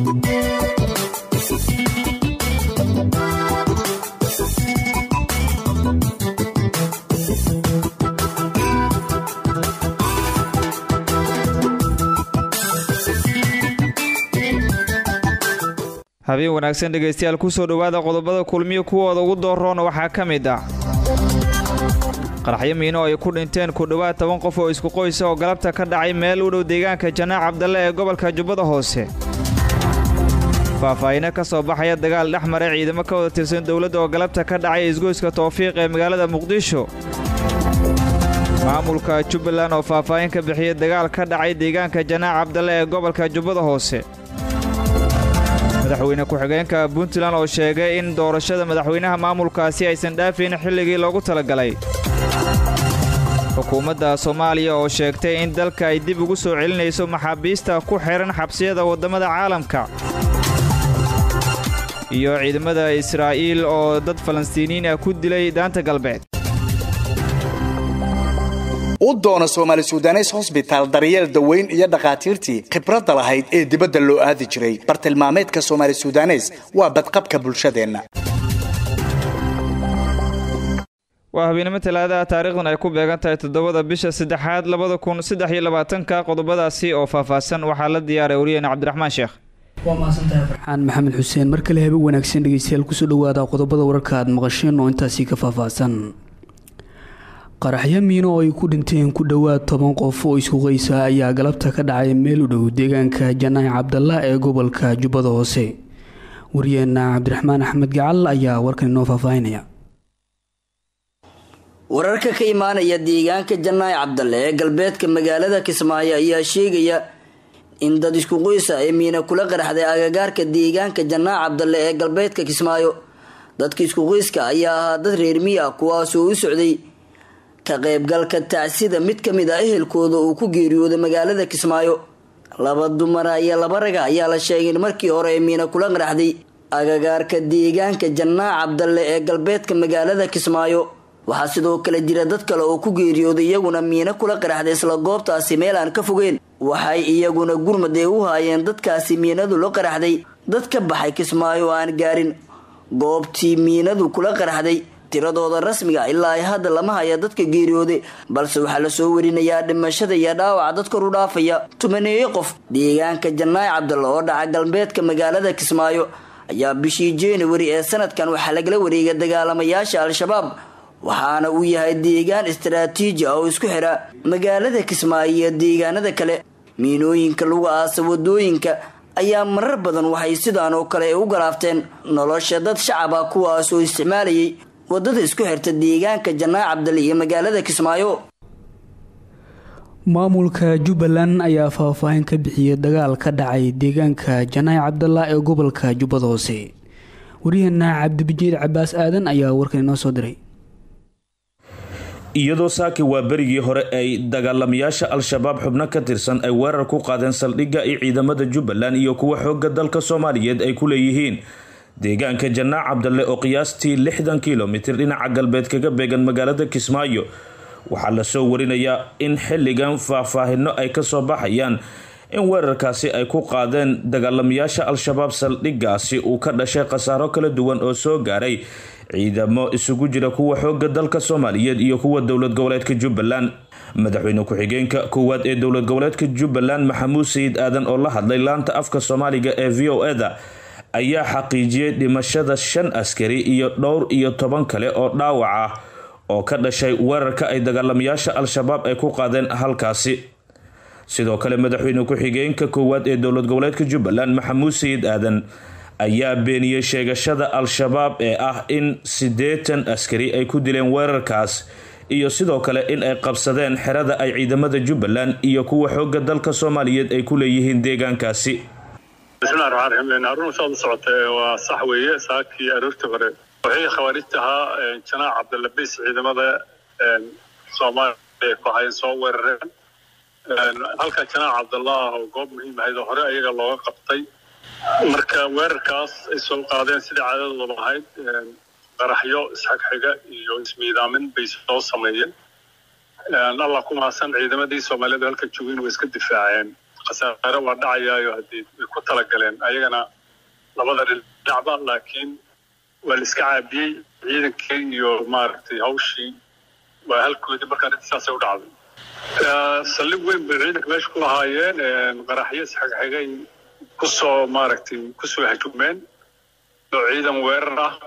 habeen wanaagsan dhegaystayaal kusoo dhowaada qodobada kulmiyo kuwooda ugu dooroona waxaa ka mid ah qaraxyo miino ay ku dhinteen ku dhowaad toban qof oo isku qoysa oo galabta ka dhacay meel u dhow deegaanka janaac cabdalle ee gobolka jubbada hoose faahfaahino ka soo baxaya dagaal dhex maray ciidamo ka wada tirsan dowladda oo galabta ka dhacay isgoyska towfiiq ee magaalada muqdisho maamulka jubbaland oo faahfaahin ka bixiyay dagaal ka dhacay deegaanka janaac cabdalle ee gobolka jubbada hoose madaxweyne ku-xigeenka puntland oo sheegay in doorashada madaxweynaha maamulkaasi aysan dhaafayn xilligii loogu talagalay xukuumadda soomaaliya oo sheegtay in dalka ay dib ugu soo celinayso maxaabiista ku xihan xabsiyada waddamada caalamka iyo ciidamada israa'iil oo dad falastiiniin ah ku dilay daanta galbeed u doona soomaali sudanes hosbitaal daryeel daweyn iyo dhakhaatiirtii khibradda lahayd ee dibadda loo aadi jiray bartilmaameedka soomaali sudanes waa badqabka bulshadeenna waa habeenimo talaadaha taariikhdan ay ku beegan tahay toddobada bisha saddexaad labada kun saddex iyo labaatanka qodobadaasi oo faahfaahsan waxaa la diyaaray wariyeena cabdiraxmaan sheekh waa mahadsantahay farxaan maxamed xuseen mar kale habe wanaagsan dhegeystayaal kusoo dhawaada qodobada wararka aad maqasheen oo intaasi ka faahfaahsan qaraxyo miino oo ay ku dhinteen ku dhowaad toban qof oo isku qeysa ayaa galabta ka dhacay meel u dhow deegaanka janaac cabdalla ee gobolka jubbada hoose wariyeena cabdiraxmaan axmed gacal ayaa warkan inoo faahfaahinaya wararka ka imaanaya deegaanka janaac cabdalle ee galbeedka magaalada kismaayo ayaa sheegaya in dad isku qoysa ay miina kula qaraxday agagaarka deegaanka janaac cabdalle ee galbeedka kismaayo dadka isku qoyska ayaa ahaa dad reer miyi ah kuwaasoo u socday ka qaybgalka tacsida mid ka mid ah ehelkooda uu ku geeriyooday magaalada kismaayo laba dumara iyo laba raga ayaa la sheegay in markii hore ay miina kula qaraxday agagaarka deegaanka janaac cabdalle ee galbeedka magaalada kismaayo waxaa sidoo kale jira dad kale oo ku geeriyooday iyaguna miino kula qaraxday isla goobtaasi meel aan ka fogeen waxay iyaguna gurmad ee u haayeen dadkaasi miinadu la qaraxday dad ka baxay kismaayo oo aan gaarin goobtii miinadu kula qaraxday tiradooda rasmiga ilaa ay hadda lama haya dadka geeriyooday balse waxaa lasoo warinayaa dhimashada iyo dhaawaca dad kor u dhaafaya tumaneeyo qof deegaanka janaac cabdalla oo dhaca galbeedka magaalada kismaayo ayaa bishii januari ee sanadkan waxaa lagala wareegay dagaalamayaasha al-shabaab waxaana uu yahay deegaan istaraatiiji ah oo isku xira magaalada kismaayo iyo deegaanada kale miinooyinka lagu aasa wadooyinka ayaa marar badan waxay sidaan oo kale u galaafteen nolosha dad shacab ah kuwaas oo isticmaalayay wadada isku xirta deegaanka janaac cabdale iyo magaalada kismaayo maamulka jubbaland ayaa faahfaahin ka bixiyay dagaal ka dhacay deegaanka janaac cabdalla ee gobolka jubbada hoose waryaheena cabdibajiid cabaas aadan ayaa warkan inoo soo diray iyadoo saaki waa berigii hore ay dagaalamayaasha al-shabaab xubno ka tirsan ay weerar ku qaadeen saldhigga iyo ciidamada jubbaland iyo kuwa xooga dalka soomaaliyeed ay ku leeyihiin deegaanka janaac cabdalle oo qiyaastii lixdan kilomitir dhinaca galbeed kaga beegan magaalada kismaayo waxaa lasoo warinayaa in xilligan faahfaahino ay kasoo baxayaan in weerarkaasi ay ku qaadeen dagaalamayaasha al-shabaab saldhiggaasi uu ka dhashay khasaaro kala duwan oo soo gaaray ciidamo isugu jira kuwa xooga dalka soomaaliyeed iyo kuwa dowlad goboleedka jubbaland madaxweyne ku-xigeenka koowaad ee dowlad goboleedka jubbaland maxamuud sayid aadan oo la hadlay laanta afka soomaaliga ee v o eda ayaa xaqiijiyey dhimashada shan askari iyo dhowr iyo toban kale oo dhaawac ah oo ka dhashay weerarka ay dagaalamayaasha al-shabaab ay ku qaadeen halkaasi sidoo kale madaxweyne ku-xigeenka koowaad ee dowlad goboleedka jubbaland maxamuud sayid aadan ayaa beeniyey sheegashada al-shabaab ee ah in siddeetan askari ay ku dileen weerarkaas iyo sidoo kale in ay qabsadeen xerada ay ciidamada jubbaland iyo kuwa xooga dalka soomaaliyeed ay ku leeyihiin deegaankaasi bismillahi raxmaan raxiim arun saad u socotay waa sax weeye saakii aroortii hore waxay khawaarijta ahaa janaac cabdilabis ciidamada soomaaliya ku hayan soo weerareen halka janaac cabdallah oo goob muhiim ahayd oo hore ayaga looga qabtay marka weerarkaas ay soo qaadeen sidai caadadooda ahayd qaraxyo isxagxiga iyo ismiidaamin bay soo sameeyeen allah ku mahadsan ciidamadii soomaaliyadu halka joogeen way iska difaaceen khasaare waa dhacayaayo haddii way ku talagaleen ayagana labada dhinacba laakiin waa la iska caabiyey ciidankii iyo maaragtay hawshii waa halkoodii markaa arrinta saasay u dhacday saldhig weyn bay ciidanka meesha ku lahaayeen qaraxyo isxigxigay kusoo maaragtay kusoo hajumeen oo ciidan weerar ah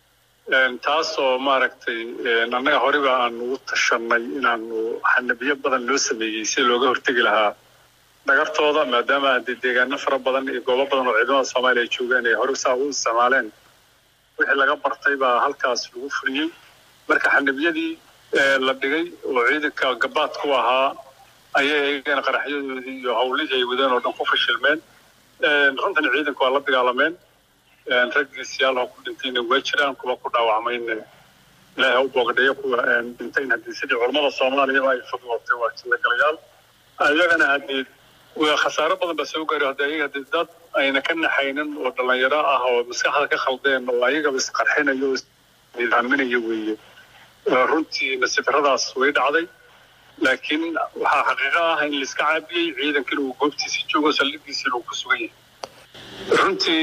taasoo maaragtay annaga horeba aan ugu tashanay inaanu xanabiyo badan loo sameeyey si looga hortegi lahaa dhagartooda maadaama haddii deegaano fara badan iyo goobo badan oo ciidamada soomaaliya ay joogeen ay hore saa u isticmaaleen wixii laga bartay baa halkaas lagu fuliyey marka xanabiyadii la dhigay oo ciidanka gabaad ku ahaa ayay iyagana qaraxyadoodii iyo hawlihii ay wadeen oo dhan ku fashilmeen runtan ciidanku waa la dagaalameen raggii siyaalaha ku dhintayna waa jiraan kuwa ku dhaawacmayna ilaahay ha u boogdheeyo kuwa dhintayna haddii sidii culammada soomaaliyaba ay fudwootay waa jilagalayaal ayagana haddii khasaaro badan baa soo gaari haddi ayaga haddii dad ayna ka naxaynin oo dhallinyaro ah oo maskaxda ka khaldeen oo ayagaba isqarxinayo o isnidaaminaya weeye runtii nasifaradaas way dhacday laakiin waxaa xaqiiqo ah in laiska caabiyey ciidankina uu goobtiisii joogo saldhigiisina uu ku sugan yahay runtii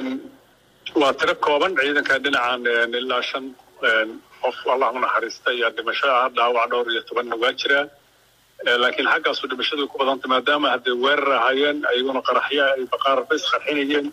waa tiro kooban ciidanka dhinacan ilaa shan qof allah u naxariista iyo dhimasho ah dhaawac dhowr iyo tobanna waa jiraa laakiin xaggaasu dhimashadu way ku badantay maadaama hadday weerar ahaayeen ayaguna qaraxya ay baqaarba isqarxinayeen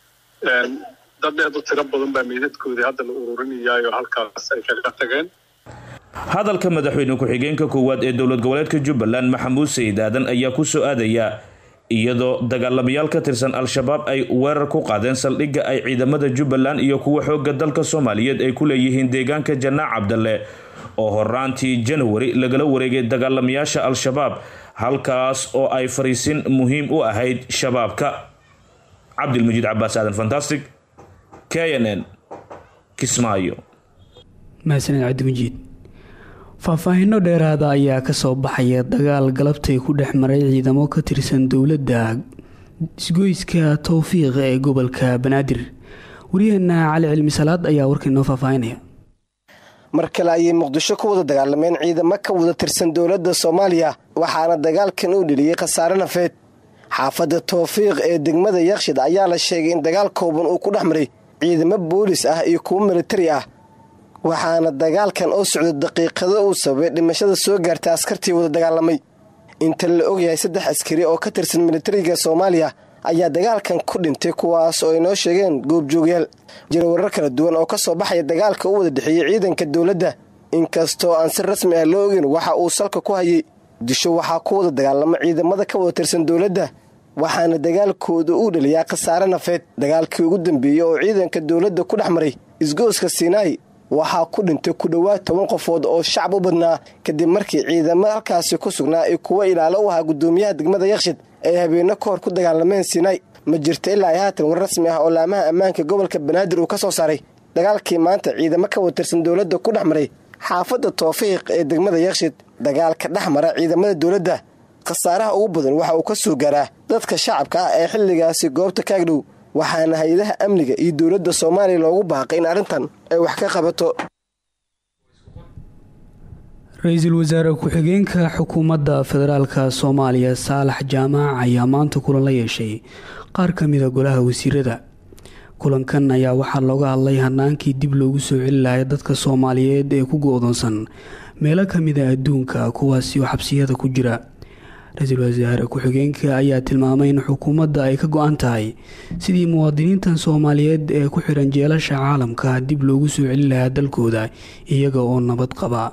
dad aad u tiro badan baa meydadkoodii hadda la ururinayaayo halkaas ay kaga tageen hadalka madaxweyne ku-xigeenka koowaad ee dowlad goboleedka jubbaland maxamuud sayid aadan ayaa ku soo aadaya iyadoo dagaalamayaal ka tirsan al-shabaab ay weerar ku qaadeen saldhigga ay ciidamada jubbaland iyo kuwa xoogga dalka soomaaliyeed ay ku leeyihiin deegaanka janaac cabdalle oo horaantii janawari lagala wareegay dagaalamayaasha al-shabaab halkaas oo ay fariisin muhiim u ahayd shabaabka cabdilmajiid cabaas aadan fantastic k n n kismaayo mahadsaned cabdimajiid faahfaahinno dheeraada ayaa kasoo baxaya dagaal galabtay ku dhex maray ciidamo ka tirsan dowladda isgoyska towfiiqa ee gobolka banaadir waryaheena cali cilmi salaad ayaa warka inoo faahfaahinaya mar kale ayay muqdisho ku wada dagaalameen ciidamo ka wada tirsan dowladda soomaaliya waxaana dagaalkan uu dheliyey khasaare nafeed xaafadda towfiiq ee degmada yakshid ayaa la sheegay in dagaal kooban uu ku dhex maray ciidamo boolis ah iyo kuwo militari ah waxaana dagaalkan oo socda daqiiqado uu sababay dhimashada soo gaartay askartii wada dagaalamay inta la ogyahay saddex askari oo ka tirsan militariga soomaaliya ayaa dagaalkan ku dhintay kuwaas oo ay noo sheegeen goobjoogyaal jira warar kala duwan oo ka soo baxaya dagaalka u wada dhexeeyey ciidanka dowladda inkastoo aan si rasmi ah loo ogin waxa uu salka ku hayay disho waxaa ku wada dagaalama ciidamada ka wada tirsan dowladda waxaana dagaalkooda uu dhaliyaa khasaare nafeed dagaalkii ugu dambeeyey oo ciidanka dowladda ku dhex maray isgooska sinai waxaa ku dhintay ku dhowaad toban qofood oo shacab u badnaa kadib markii ciidamo halkaasi ku sugnaa ay kuwo ilaalo u ahaa guddoomiyaha degmada yakshid ay habeenno ka hor ku dagaalameen sinai ma jirta ilaa ay haatan war rasmi ah oo laamaha ammaanka gobolka banaadir uu ka soo saaray dagaalkii maanta ciidamo ka watirsan dowladda ku dhex maray xaafadda toofiiq ee degmada yakshid dagaalka dhex mara ciidamada dowladda khasaaraha ugu badan waxa uu ka soo gaaraa dadka shacabka ah ee xilligaasi goobta kaagdhow waxaana hay-adaha amniga iyo dowladda soomaaliya loogu baaqay in arrintan ay wax ka qabato ra-iisul wasaare ku-xigeenka xukuumadda federaalka soomaaliya saalax jaamac ayaa maanta kulan la yeeshay qaar ka mida golaha wasiirada kulankan ayaa waxaa looga hadlay hanaankii dib loogu soo celi lahay dadka soomaaliyeed ee ku go-doonsan meelo kamida adduunka kuwaasi oo xabsiyada ku jira ra-iisul wasaare ku-xigeenka ayaa tilmaamay in xukuumadda ay ka go-an tahay sidii muwaadiniintan soomaaliyeed ee ku xiran jeelasha caalamka dib loogu soo celi lahaa dalkooda iyaga oo nabad qaba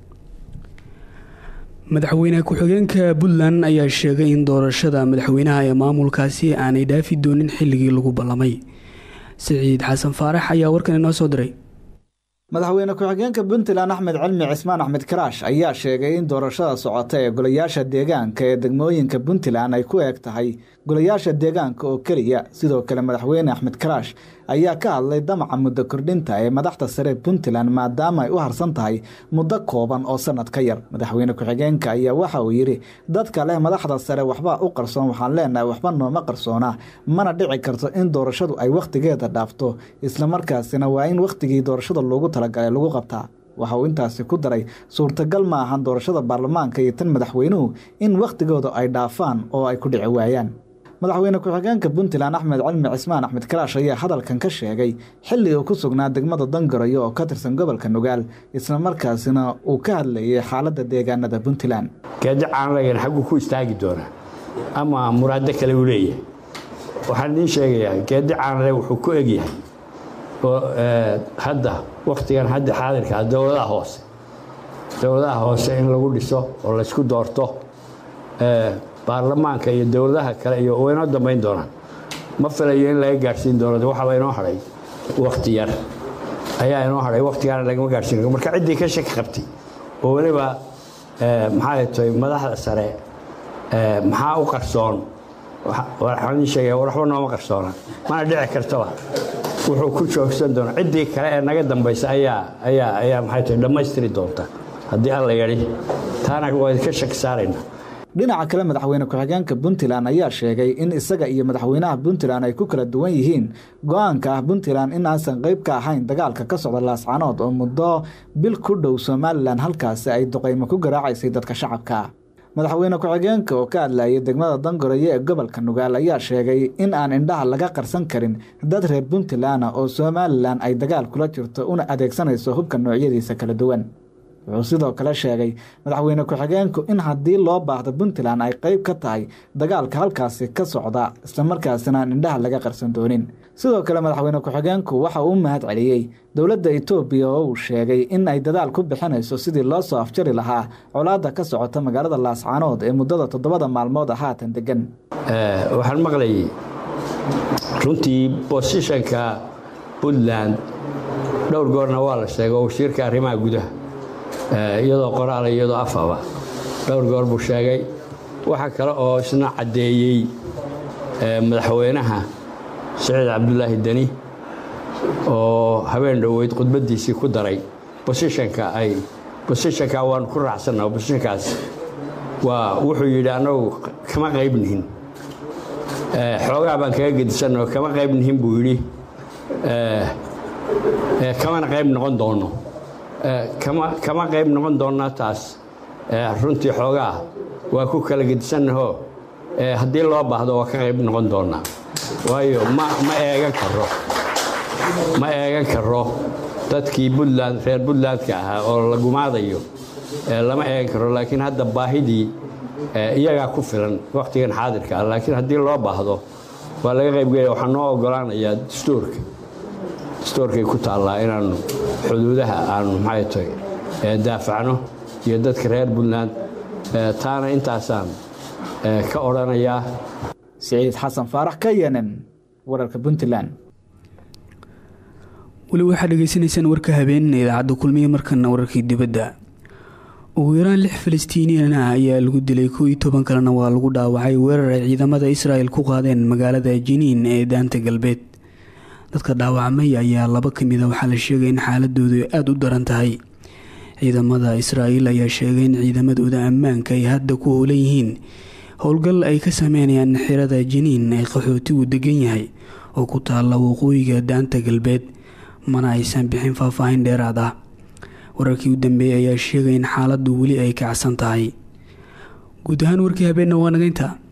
madaxweyne ku-xigeenka puntland ayaa sheegay in doorashada madaxweynaha ee maamulkaasi aanay dhaafi doonin xilligii lagu ballamay siciid xasan faarax ayaa warkan inoo soo diray madaxweyne ku-xigeenka puntland axmed cilmi cismaan axmed karaash ayaa sheegay in doorashada socota ee golayaasha deegaanka ee degmooyinka puntland ay ku eeg tahay golayaasha deegaanka oo keliya sidoo kale madaxweyne axmed karaash ayaa ka hadlay damaca muddo kordhinta ee madaxda sare puntland maadaama ay u harsan tahay muddo kooban oo sanad ka yar madaxweyne ku-xigeenka ayaa waxa uu yidhi dadka leh madaxda sare waxba u qarsoon waxaan leenahay waxba nooma qarsoona mana dhici karto in doorashadu ay wakhtigeeda dhaafto islamarkaasina waa in wakhtigii doorashada loogu talagalay lagu qabtaa waxa uu intaasi ku daray suurtagal ma ahan doorashada baarlamaanka iyo tan madaxweynuhu in wakhtigooda ay dhaafaan oo ay ku dhici waayaan madaxweyne ku-xigeenka puntland axmed cilmi cismaan axmed karaash ayaa hadalkan ka sheegay xilli uu ku sugnaa degmada dangaroyo oo ka tirsan gobolka nugaal islamarkaasina uu ka hadlayay xaaladda deegaanada puntland geedi caanlagan xagguu ku istaagi doonaa ama muraado kale uu leeyahay waxaan idiin sheegayaa geedi caanle wuxuu ku egyahay oo hadda wakhtigan hadda xaadirka dowladaha hoose dowladaha hoose in lagu dhiso oo laysku doorto baarlamaanka iyo dowladaha kale iyo waynoo dambayn doonaan ma filayo in laga gaadhsiin doono waxaaba inoo hadhay wakhti yar ayaa inoo hadhay wakhtigaana lagama gaadhsiin marka ciddii ka shaki qabtay oo weliba maxaa tahay madaxda sare maxaa u qarsoon waxaan idiin sheegaya waxba nooma qarsoona mana dhici kartaba wuxuu ku joogsan doona ciddii kale ee naga dambaysa ayaa ayaa ayaa maxay tahay dhammaystiri doonta haddii alla yadhi taana waa idinka shaki saaraynaa dhinaca kale madaxweyne ku-xigeenka puntland ayaa sheegay in isaga iyo madaxweynaha puntland ay ku kala duwan yihiin go-aanka ah puntland in aysan qeyb ka ahayn dagaalka ka socda laascanood oo muddo bil ku dhow somalilan halkaasi ay duqaymo ku garaacaysay dadka shacabka madaxweyne ku-xigeenka oo ka hadlayay degmada dangaroyo ee gobolka nugaal ayaa sheegay in aan indhaha laga qarsan karin dad reer puntland oo somalilan ay dagaal kula jirto una adeegsanayso hubka noocyadiisa kala duwan wuxuu sidoo kale sheegay madaxweyne ku-xigeenku in haddii loo baahdo puntland ay qeyb ka tahay dagaalka halkaasi ka socda islamarkaasina aan indhaha laga qarsan doonin sidoo kale madaxweyne ku-xigeenku waxa uu u mahad celiyey dowladda etoobiya oo uu sheegay in ay dadaal ku bixinayso sidii loo soo afjari lahaa colaadda ka socota magaalada laascaanood ee muddada toddobada maalmood a haatan degan waxaan maqlayay runtii bosishanka puntland dhowr goorna waa la sheegay oo wasiirka arrimaha gudaha iyadoo qoraala iyadoo afaba dhowr goor buu sheegay waxaa kale oo isna caddeeyey madaxweynaha siciid cabdulaahi deni oo habeen dhoweyd khudbaddiisii ku daray bosishanka ay bosishanka waanu ku raacsanna bosishankaas waa wuxuu yidhi annagu kama qaybnihin xoogaa baan kaga gedisanno kama qaybnihin buu yidhi kamana qayb noqon doonno kama qayb noqon doonnaa taas runtii xoogaa waa ku kala gedisannahoo haddii loo baahdo waa ka qayb noqon doonnaa waayo ma eegan karo ma eegan karo dadkii buntland reer buntlandka ahaa oo la gumaadayo lama eegan karo laakiin hadda baahidii iyagaa ku filan wakhtigan xaadirka ah laakiin haddii loo baahdo waa laga qaybgelaya waxaa noo ogolaanayaa dastuurka dastuurkay ku taallaa inaannu xuduudaha aanu maxay tahay daafacno iyo dadka reer puntland taana intaasaan ka odhanayaa siciid xasan faarax ka yenen wararka puntland weli waxaad dhegeysanaysaan warka habeenina idaacadda kulmiye markana wararkii dibadda ugu yaraan lix falastiiniyan ah ayaa lagu dilay kow iyo toban kalena waa lagu dhaawacay weerar ay ciidamada israel ku qaadeen magaalada jiniin ee daanta galbeed dadka dhaawacmay ayaa laba kamid a waxaa la sheegay in xaaladoodu aada u daran tahay ciidamada israa'iil ayaa sheegay in ciidamadooda ammaanka ay hadda ku howlan yihiin howlgal ay ka sameynayaan xirada jiniin ee qaxootigu degan yahay oo ku taalla waqooyiga daanta galbeed mana aysan bixin faahfaahin dheeraad ah wararkii u dambeeyay ayaa sheegay in xaaladdu weli ay kacsan tahay guud ahaan warkii habeenna waa nagaynta